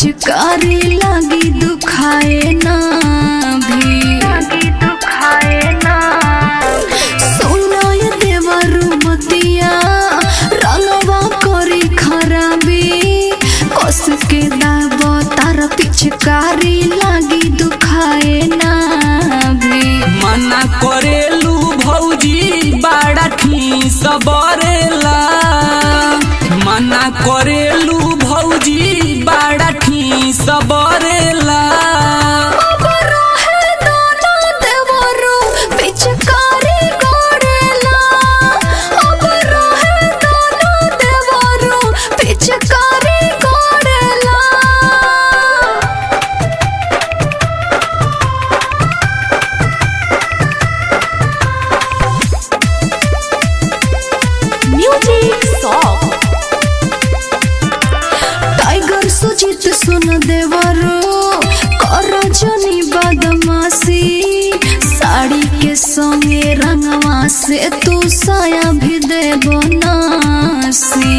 पिचकारी लगी दुखाए ना भी सोनाय देवरु मतिया रंगवा करी खराबी कस के दाब तार पिचकारी लगी दुखाए ना भी मना करेलू भौजी बड़ा ठीस बरेला मना करेलू भौजी बड़ा ठीस बरेला अब रहे दाना देवरु पिचकारी गोरेला अब रहे दाना देवरु पिचकारी गोरेला Music Song टाइगर सुजीत सुन देवरो कर जनी बदमाशी साड़ी के संगे रंगवा से तू साया भी दे बनासी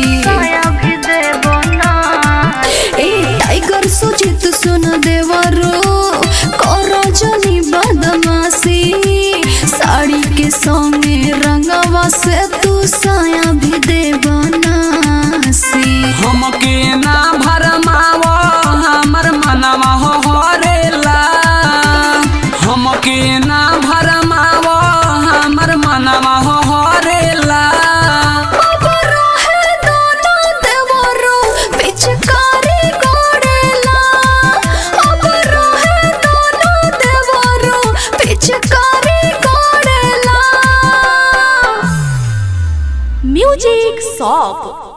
ए टाइगर सुजीत सुन देवरो कर जनी बदमाशी साड़ी के संगे रंगवा से तू साया भी दे बनासी हमके ना भरमाव हमर मनवा हरेला हमके ना भरमाव हमर मनवा हरेला अब रहे दाना देवरो पिचकारी गोरेला अब रहे दाना देवरो पिचकारी गोरेला Music Song